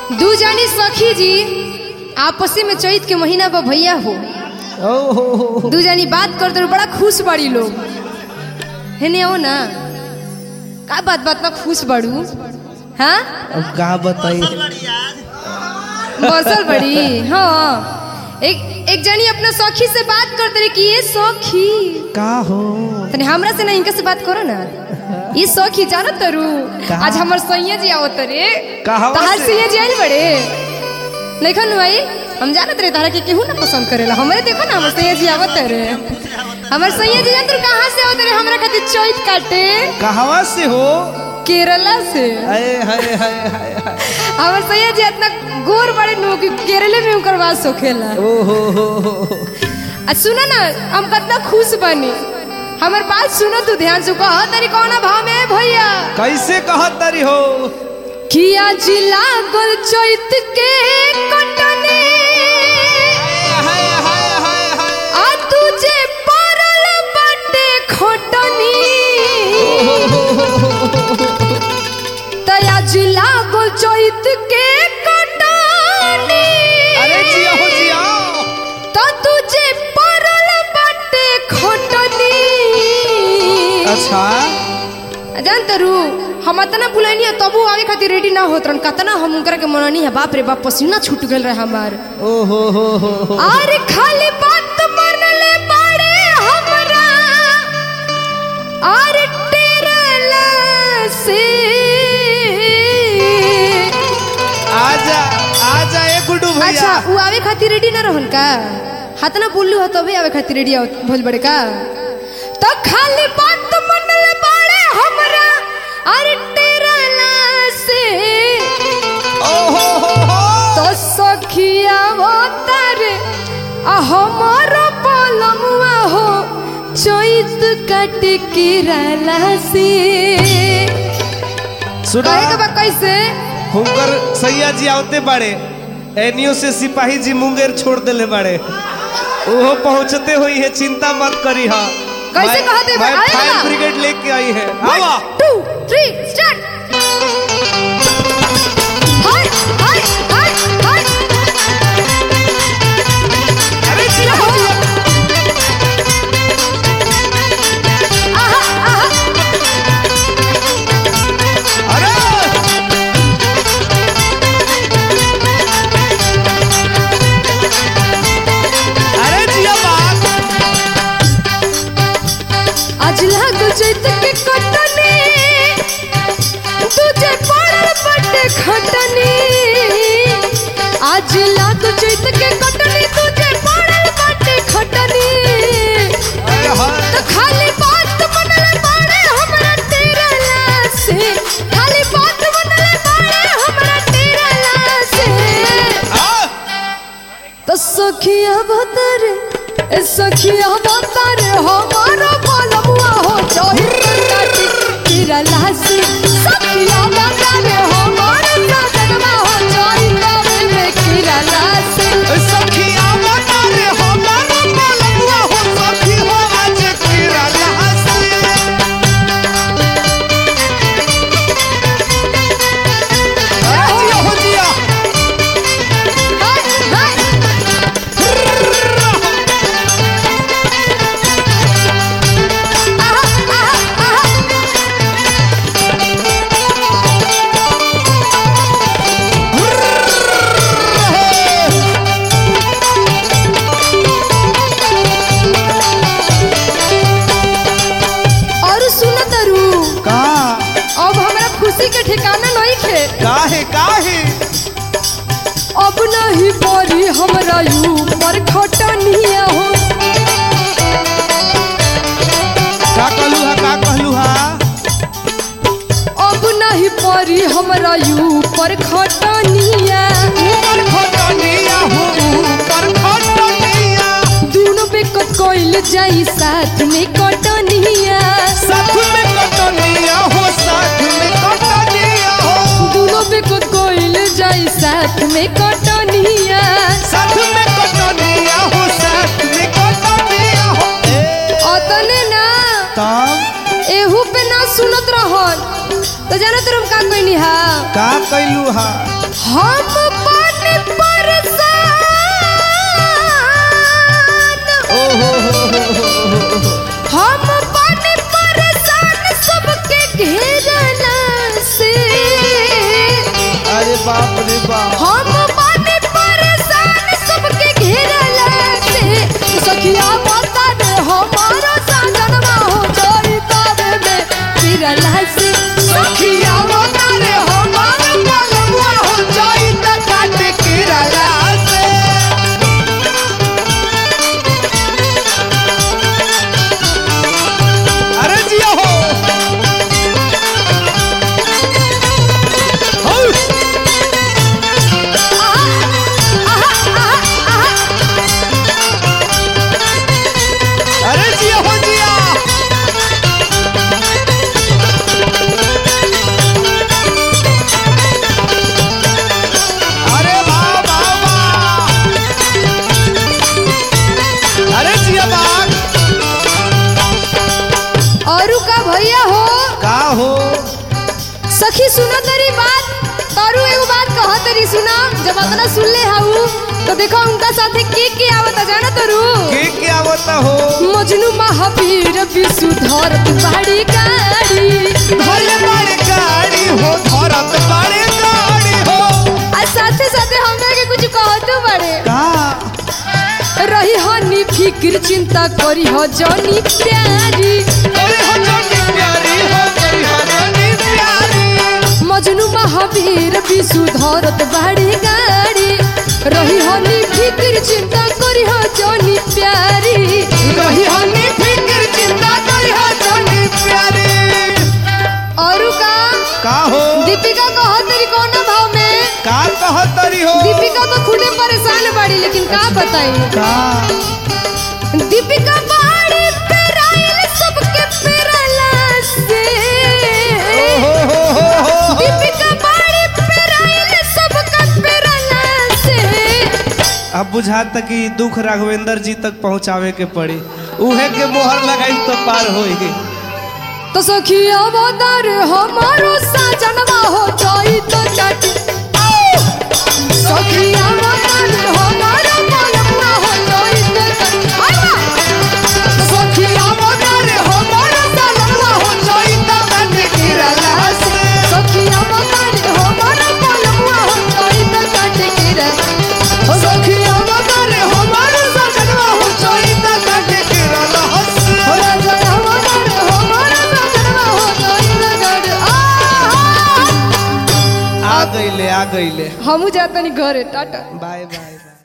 दू जानी सखी जी आपसी में चैत के महीना पर भैया हो ओ हो हो दू जानी बात करते बड़ा खुश बड़ी लोग हेने हो ना का बात बात में खुश बड़ू हाँ अब का बताई बसल बड़ी हाँ एक एक जनी अपना सखी से बात करते रही कि ये सखी का हो तने हमरा से ना इनका से बात करो ना ये सखी जानो तरू कहाँ? आज हमर सैया जी आवत रे कहवा तहार से? सैया जी आइल बड़े देखन भाई हम जानत रे तारा के केहू ना पसंद करेला हमरे देखो ना हमर सैया जी आवत रे हमर सैया जी जानत कहां से आवत रे हमरा खातिर चैत काटे कहवा से हो केरला से हाय हाय हाय हाय हाय। हमर सैया जी इतना गोर बड़े नो कि केरले में उनकर बात सोखेला ओ हो हो हो हो। आ सुनो ना हम कितना खुश बनी हमर बात सुनो तू ध्यान से कह तेरी कौना भाव में है भैया कैसे कहत तारी हो किया जिला गोल चैत के कटने हाय हाय हाय हाय आ तुझे परल बटे खटनी तया जिला गोल चैत के कटनी अरे जिया हो जिया तो तुझे परल बटे खटनी अच्छा जान तरू हम अतना बुलानी है तबू आवे खातिर रेडी ना होत रहन कतना हम उनकरा के मननी है बाप रे बाप पसीना छूट गेल रहे हमार ओ हो हो हो हो अरे खाली बात मनले बाड़े हमरा अरे टेरला से आजा आजा ए गुड्डू भैया अच्छा वो आवे खातिर रेडी ना रहन का हाथ ना बोललू हो तभी आवे खातिर रेडी भोज बड़े का तो खाली बात मनले बाड़े हमरा अरे टेरला से ओ हो हो हो तो सखिया तारे आ हमर पलमुआ हो चैत कट के रहला से सुना कहे के बा कैसे हुनकर सैया जी आवते बाड़े एनियो से सिपाही जी मुंगेर छोड़ देले बाड़े ओहो पहुंचते हुई है चिंता मत करी हा कैसे मैं- कहते बा? मैं आएगा फायर ना? ब्रिगेड लेके आई है आवा two three start hi hi hi hi अरे जिया हो जिया आहा आहा अरे अरे जिया बात आज लागो चैत के कटनी तुझे पड़ल बटे खटनी आज लागो चैत के कटनी तुझे पड़ल बटे खटनी अरे हाय तो खाली बात मनले बाड़े हमरा तेरा से खाली बात मनले बाड़े हमरा तेरा से आ तो सखिया बतर ए सखिया बतर हमारा बलमुआ हो चोहित काटी तेरा लासी सखिया बतर हमारा सजनवा हो चोहित में तेरा लासी सखिया बता रे हमारा बलुआ हो सखी हो आज तेरा लहसी अरे जिया हो जिया हाय हाय आहा आहा आहा और सुन तरू का अब हमरा खुशी के ठिकाना नहीं थे काहे काहे अब नहीं परी हमरा ऊपर खटनिया हो का कहलू हा का कहलू हा अब नहीं परी हमरा ऊपर खटनिया ऊपर खटनिया हो ऊपर खटनिया दोनों पे कोइल जाई साथ में कटनिया साथ में कटनिया हो साथ में कटनिया हो दोनों पे कोइल जाई साथ में कटनिया साथ में कटनिया हो साथ में कटनिया हो ए अतने ना तब एहू पे ना सुनत रहन तो जानो तुम का कहनी हा का कैलू हा हम पानी परेशान ओ हो हो हो हो हो हो। हम पानी परेशान सबके घेरला से अरे बाप रे बाप हम पानी परेशान सबके घेरला से सखिया बता दे हमारा साजनवा हो जाई तबे में फिरला से सखिया बता दे हमारा बलवा हो जाई त काट किरला से अरे जिया हो हौ। अरे जिया हो जिया अरे वाह वाह वाह अरे जिया बाग और का भैया हो का हो सखी सुनो तेरी बात तारू एगो बात कह तेरी सुना जब अतना सुन ले हाउ तो देखो उनका साथे के के आवता जाना तरू के क्या आवता हो मजनू महावीर विशुधर बाड़ी गाड़ी भले बड़े गाड़ी हो धरत बड़े गाड़ी हो आ साथे साथे हमरा के कुछ कहतो बड़े का रही हनी फिक्र चिंता करी हो जनी प्यारी अरे हो जानी प्यारी हो गई हो जानी प्यारी मजनू महावीर विशुधरत बाड़ी गाड़ी रही हनी फिक्र चिंता करी हो जनी प्यारी रही हनी फिक्र चिंता करी हो जानी प्यारी और का का हो दीपिका कह तेरी कौन भाव में का कहतरी हो दीपिका तो खुदे परेशान बाड़ी लेकिन का बताई का दीपिका बाड़ी पे रायल सबके पेरला से ओ हो हो हो हो दीपिका बाड़ी पे रायल सबके पेरला से अब बुझाता कि दुख राघवेंद्र जी तक पहुंचावे के पड़ी उहे के मोहर लगाई तो पार होई तो सखिया बदर हमारो साजनवा हो जाई तो चट सखिया बदर हमारो पलवा हो जाई तो चट आवा सखिया बदर हमारो साजनवा हो जाई तो चट गिरला से सखिया बदर हमारो पलवा हो जाई तो चट गिरला सखिया बदर हमारो साजनवा हो जाई तो चट गिरला हो राजा हमारा हमारा साजनवा हो जाई तो चट आ आ गईले आ गईले हमू जातनी घरे टाटा बाय बाय बाय